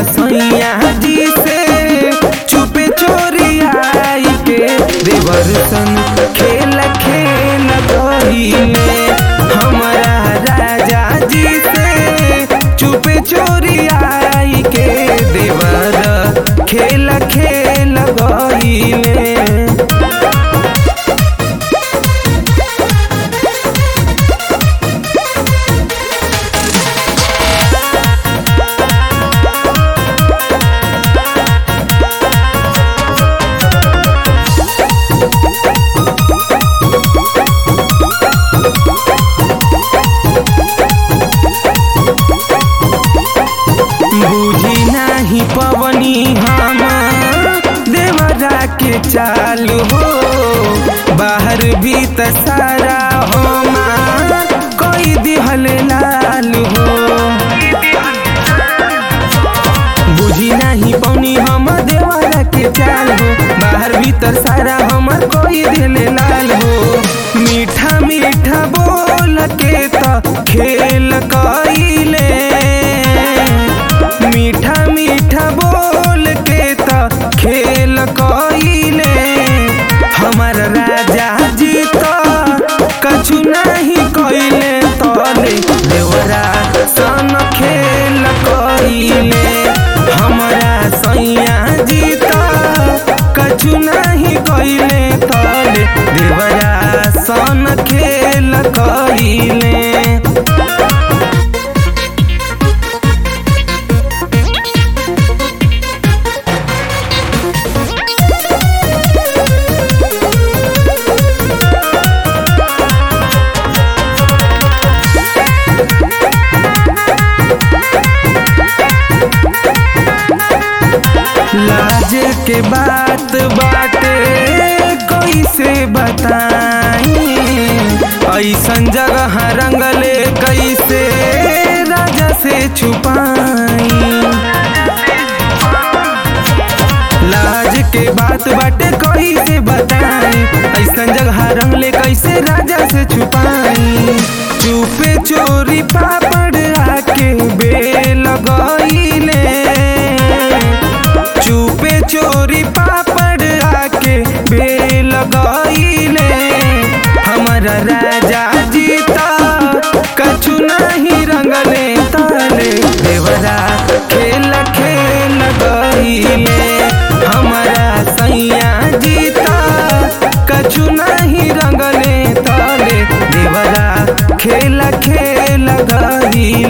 सैया जी से चुपे चोरी आई के देवर सन खेल खेल गईले हमारा राजा जी से चुपे चोरी आई के देवर खेल खेल गईले बुझी नाही पवनी हम देवरा के चालू हो बाहर भीतर सारा हमार कोई दिहल लाल हो बुझी नाही पवनी हम देवरा के चाल हो बाहर भीतर सारा हमर कोई दिल लाल हो मीठा मीठा बोल के त खेल कइले मीठा मीठा बोल के त खेल कइले हमर राजा जी त कछु नहीं कइले तले देवरा सन खेल कइले हमरा सैया जी त कछु नहीं कइले तले देवरा सन खेल कइले लाज के बात बाटे कैसे बताई ऐसन जगह रंगले कैसे राजा से छुपाई लाज के बात बाटे कैसे बताई ऐसन जगह रंगले कैसे राजा से छुपाई चुपे चोरी पापड़ आके बेल गईले चुपे चोरी पापड़ आके बेल गईले हमारा राजा जीता कछु नहीं रंगले ताले देवरा खेल खेल गईले हमारा सैया जीता कछु नहीं रंगले ताले देवरा खेल खेल गईले